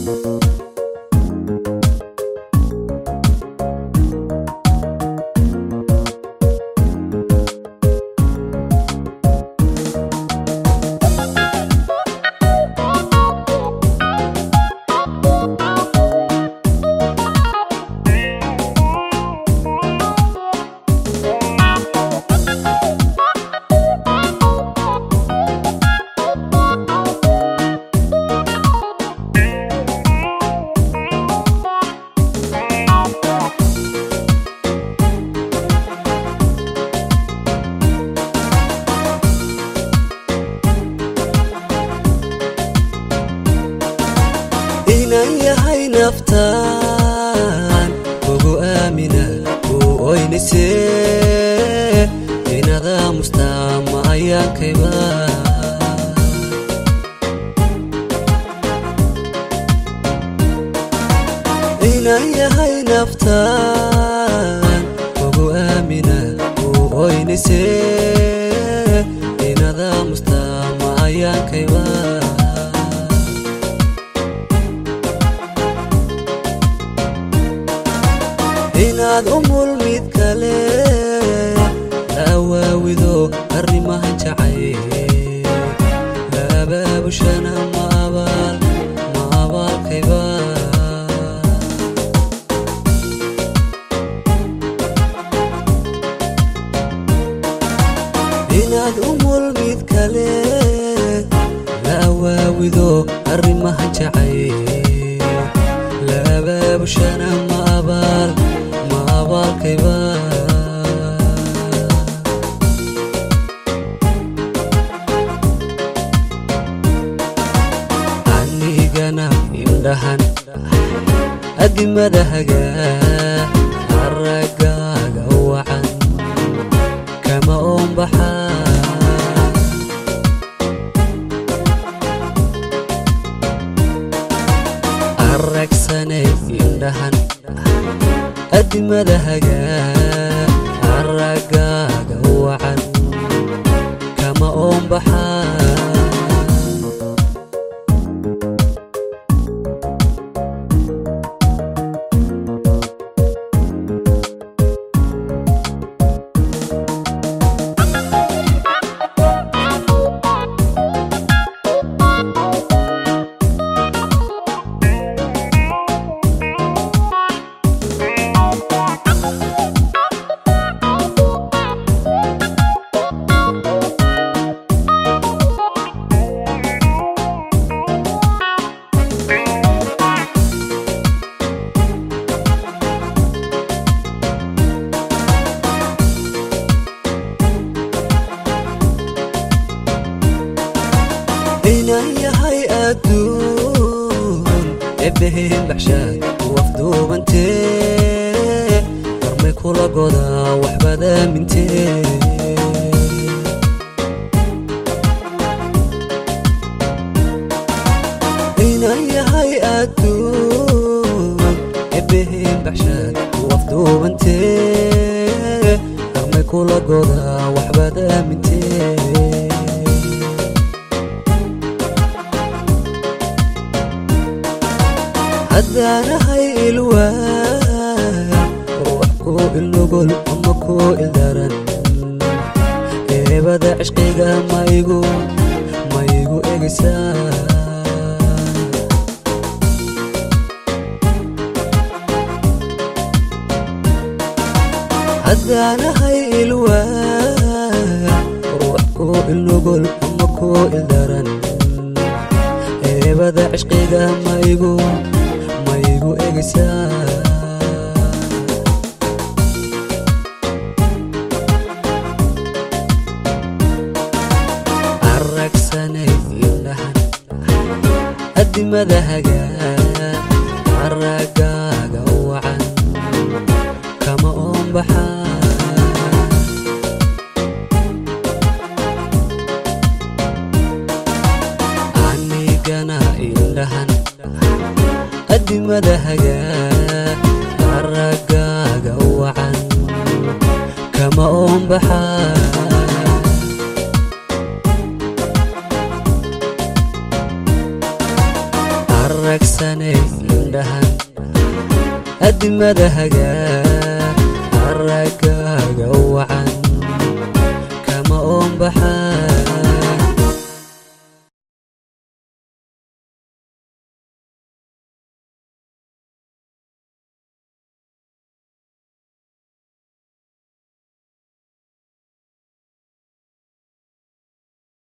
inan yahay naftaan ugu aamina uu oynise inada mustaama ayaankayba inan yahay naftaan ugu aamina uu oynise inada mustaama ayaankayba inaad umul mid kale la awaawido arrimaha jacay la abaabushana ma abaal ma abaalkayba inaad umul mid kale la awaawido arrimaha jacay la abaabushana ma abaal ma abaalkayba anigana indhahan adimada hagaa aragaaga wacan kama oombaxaa aragsanay indhahan adimada hagaa aragaaga wacan kama oombaxaa inan yahay adduun ebbeheen baxshaad wafduubantee warmay kula godaa waxbaad aamintee inan yahay adduun ebbeheen baxshaad wafduubantee warmay kula godaa waxbaad aamintee haddaanahay ilwaa wax ku ilnugul ama ku ildaran eebada cishqiga maigu maigu egisaa haddaanahay ilwaa wax ku ilnugul ama ku ildaran eebada cishqiga maigu maigu egisaa aragsanay indhahan adimada hagaa aragaaga wacan kama oombaxaa anigana indhahan adimada hagaa aragaaga wacan kama oombaxaa ilsanay indhahan adimada hagaa araggaaga wacan kama oonbaxa